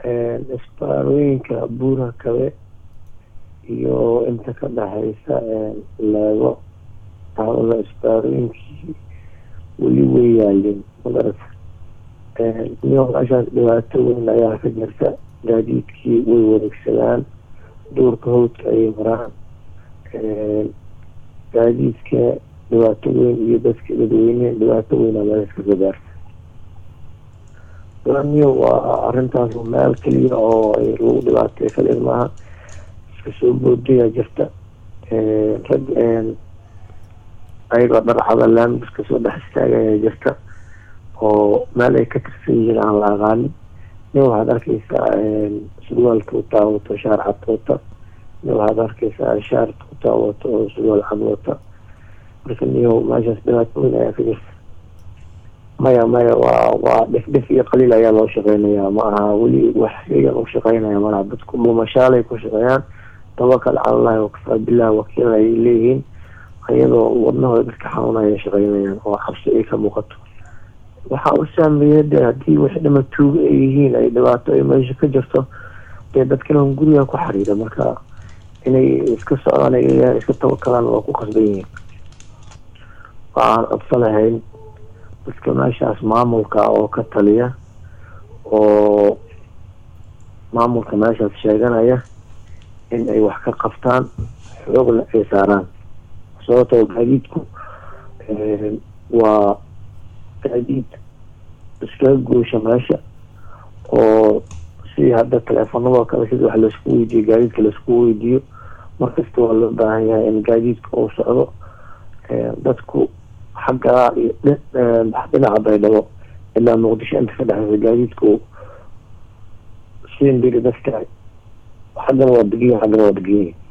isbaarooyinka buura kabe iyo inta ka dhexeysa leego taawada isbaarooyinkii weli way yaalin magarata iyo meeshaas dhibaato weyn ayaa ka jirta gaadiidkii way wareegsadaan duurka hawdka ayay maraan gaadiidka dhibaato weyn iyo dadka dadweyne dhibaato weynaa meelaska ka gaarta laniyo waa arintaas meel keliya oo lagu dhibaatay kaliya maaha iska soo boodaya jirta rag ayagoo dharcada laamid iska soo dhex istaagaya jirta oo meel ay ka tirsan yihiin aan la aqaanin nin waxaad arkeysaa surwaalka utaa wato shaar cad wata nin waxaad arkeysaa shaarta utaa wato oo surwaal cad wata marka niyo meeshaas dhibaato weyn ayaa ka jirta maya maya waa waa dhef dhef iyo qaliil ayaa loo shaqeynayaa ma aha weli wax iyagan u shaqeynaya malaha dadku dhuumashaalay ku shaqeeyaan tawakal calalahi wakafaa bilah wakiil ay leeyihiin iyadoo wadnahooda dadka xanuunaya shaqeynayaan oo cabsi ay ka muuqato waxaa u saameeya de haddii wax dhama tuugo ay yihiin ay dhibaato ay meesha ka jirto dee dadkana guriga ku xariira marka inay iska socdaan ay iska tawakalaan waa ku qasban yihiin waxaan codsanahayn dadka meeshaas maamulka oo ka taliya oo maamulka meeshaas sheeganaya in ay wax ka qabtaan xoogna ay saaraan sababtoo gaadiidku waa gaadiid iskaga goosha meesha oo si hadda teleefanadoo kale sida wax laisku weydiiyo gaadiidka laisku weydiiyo markasta waa loo baahan yahay in gaadiidka uu socdo dadku xaggaa iyo dhinaca baydhabo ilaa muqdisho inta ka dhexeysa gaadiidku siin biri dadka xaggana waa degiyin xaggana waa degiyin